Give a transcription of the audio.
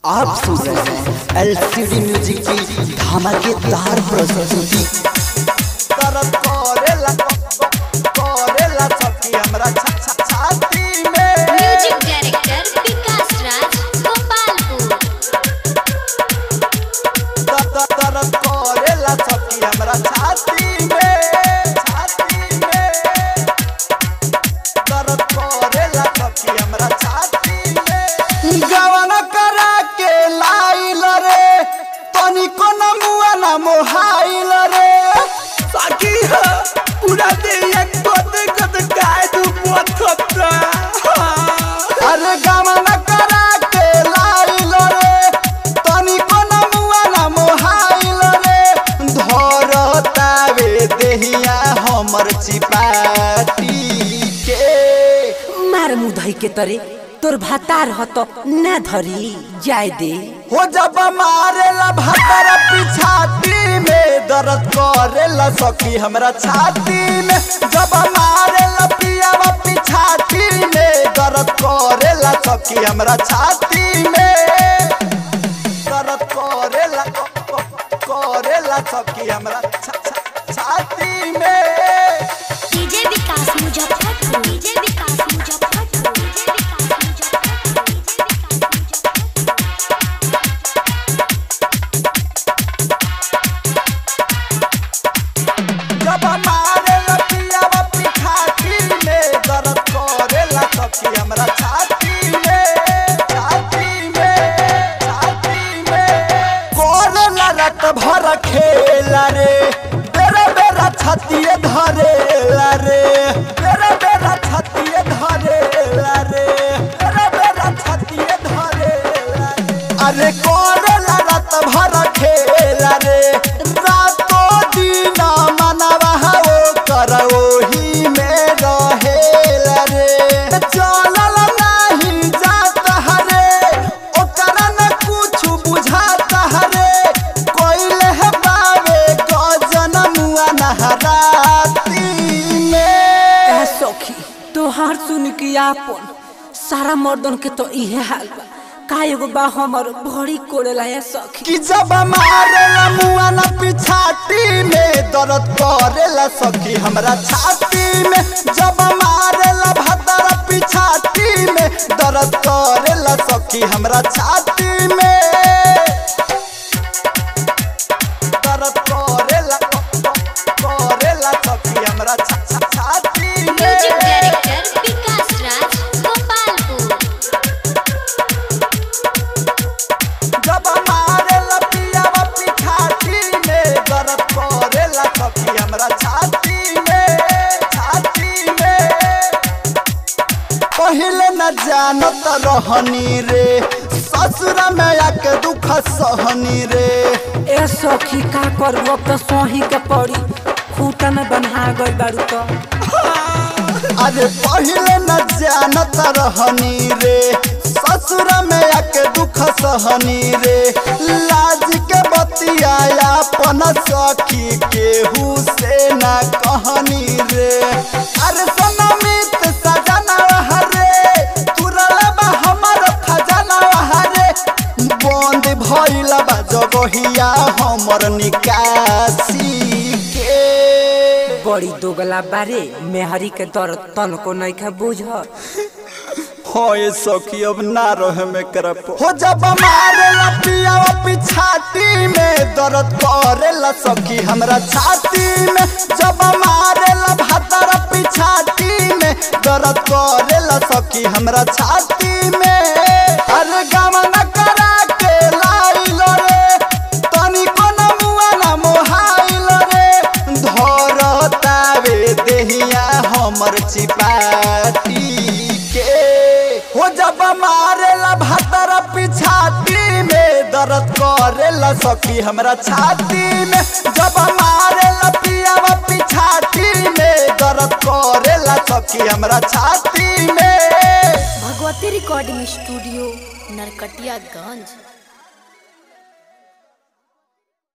आप सुन रहे हैं एलसीडी म्यूजिक की धमाकेदार प्रस्तुति दर्द करेला करेला छकी हमरा छा छा छाती में म्यूजिक डायरेक्टर विकास राज गोपालपुर दर्द दर्द करेला छकी हमरा छाती में छाती में दर्द करेला छकी हमरा छाती में गवन करा के लाइल रे तनिको न मुआ न मोहाइल रे साकी ह पूरा दे एक गोद गोद गाय दू पोथता अरे गवन करा के लाइल रे तनिको न मुआ न मोहाइल रे धरतावे देहिया हमर चिपाटी के मार मुधई के तरे तोर भातार ह त ना धरी जाय दे हो जब मारेला भतर पिछाती में दर्द करेला सखी हमरा छाती में जब मारेला पियावा पिछाती में दर्द करेला सखी हमरा छाती में दर्द करेला करेला सखी हमरा छा- छा- छाती में DJ Vikas Muzaffarpur DJ Vikas Muzaffarpur DJ Vikas Muzaffarpur DJ Vikas जब मारेला पियावा पिछाती में दर्द करेला सखी हमरा छाती में छाती में छाती में करेला रत भर खेला रे बेरा बेरा छातीए धरेला रे बेरा बेरा छातीए धरेला रे बेरा बेरा छातीए धरेला रे अरे करेला रत भर खेला रे रातो दिन मनवा हो कर ओही में रहेला रे चलल नाही जात हरे ओकरा न कुछ बुझात हरे कोइले है बावे गजन मुआ नहराती में ए सखी तोहार सुन के आपन सारा मर्दन के तो इहे हाल बा का एगो बा हमर बड़ी कोड़ेला ए सखी कि जब मारेला मुआ न पिछाती में दर्द करेला सखी हमरा छाती में जब मारेला भदर पिछाती में दर्द करेला सखी हमरा छाती में दर्द करेला करेला सखी हमरा छा- छा- छाती म्यूजिक में डायरेक्टर विकास राज गोपालपुर जब मारेला पियावा पिछाती में दर्द करेला सखी हमरा छाती में छाती में पहले न जानत रहनी रे ससुर में आके दुख सहनी रे ए सखी का करबो अब तो सोही के पड़ी खूटा में बन्हा गई बारू तो अरे पहले न जानत रहनी रे ससुर में आके दुख सहनी रे लाज के बतियाया अपन सखी केहू से न कहनी रे अरे सनमित सजना हरे तुरल बा हमर खजाना हरे बंद भइल बा जगहिया हमर निकासी के बड़ी दोगला बारे मेहरी के दर्द तनको नहीं खा बुझ हो ये सखी अब ना रहे में करप हो जब मारेला पियावा पिछाती में दर्द करेला सखी हमरा छाती में जब मारेला भदर पिछाती में दर्द करेला सखी हमरा छाती में अरे गमन करा के लाइल रे तनिको न मुआ न मोहाइल रे धरतावे देहिया हमर चिपाटी के हो जब मारेला भदर पिछाती में दर्द करेला सखी हमरा छाती में जब मारेला पियावा पिछाती में दर्द करेला सखी हमरा छाती में भगवती रिकॉर्डिंग स्टूडियो नरकटियागंज